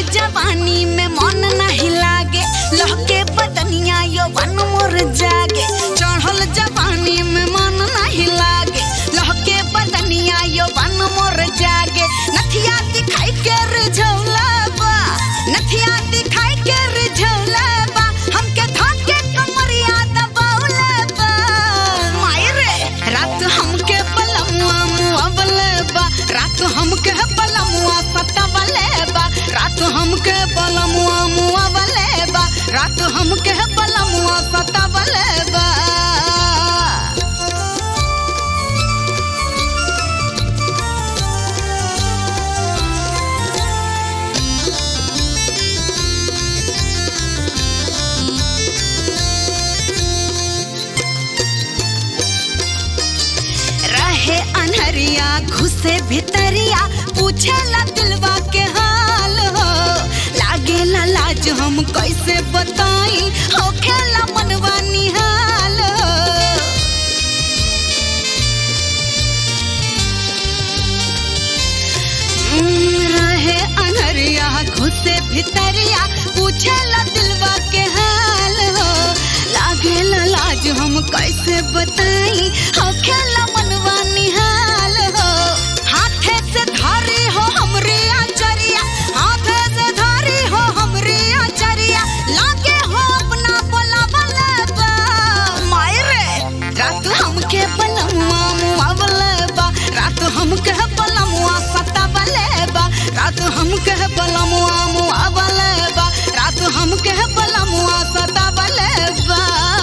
जवानी में मन नहीं लागे लहके बदनिया यौवन मोर जागे चढ़ल जवानी में मन नहीं लागे लहके बदनिया यौवन मोर जागे नथिया दिखाई के रिझौला बा नथिया दिखाई के रिझौला बा हमके धाके कमरिया दबौला बा माई रे रात हमके बलमुआ मुआवले बा रात हमके बलमुआ सतावले बा रात हमके बलमुआ मुआवले बा रात हमके बलमुआ सतावले बा रहे अनहरिया घुसे भितरिया पूछेला दिलवा के हाल हो लागेला लाज हम कैसे बताई होखेला मनवा निहाल हो हम्म, रहे अनहरिया घुसे भितरिया पूछेला दिलवा के हाल हो लागेला लाज हम कैसे बताई होखेला मनवा निहाल हो हाथे से धारी हो हमरे आचरिया हाथे से धारी हो हमरे आचरिया लागे हो अपना बोला बलबा माय रे रात हमके बलमुआ मुआ बलबा रात हमके बलमुआ सता बलेबा रात हमके बलमुआ मुआ बलेबा रात हमके बलमुआ सता बलेबा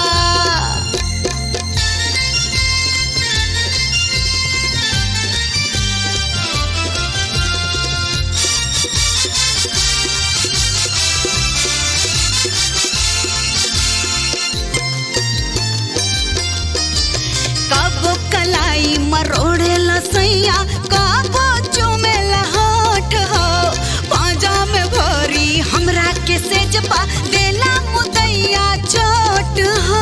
कबो कलाई मरोड़े लसैया कबो चुमेला होठ हो पाजा में भरी हमरा के सेजपा देला मुदैया चोट हो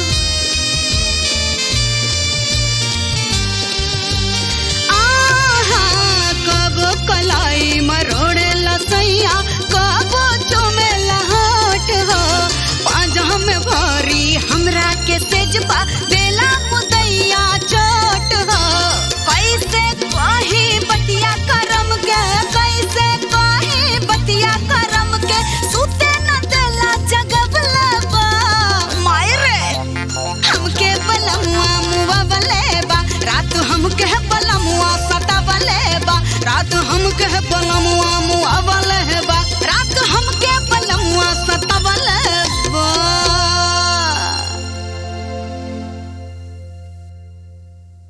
आहा कबो कलाई मरोड़े लसैया कबो चुमेला होठ हो पाजा में भरी हमरा के सेजपा देला मुदैया चोट हो कैसे कही बतिया करम के कैसे कही बतिया करम के सुते न देला जगबला बा माय रे हमके बलमुआ मुआ बलेबा रात हमके बलमुआ सता बलेबा रात हमके बलमुआ मुआ बलेबा रात हमके बल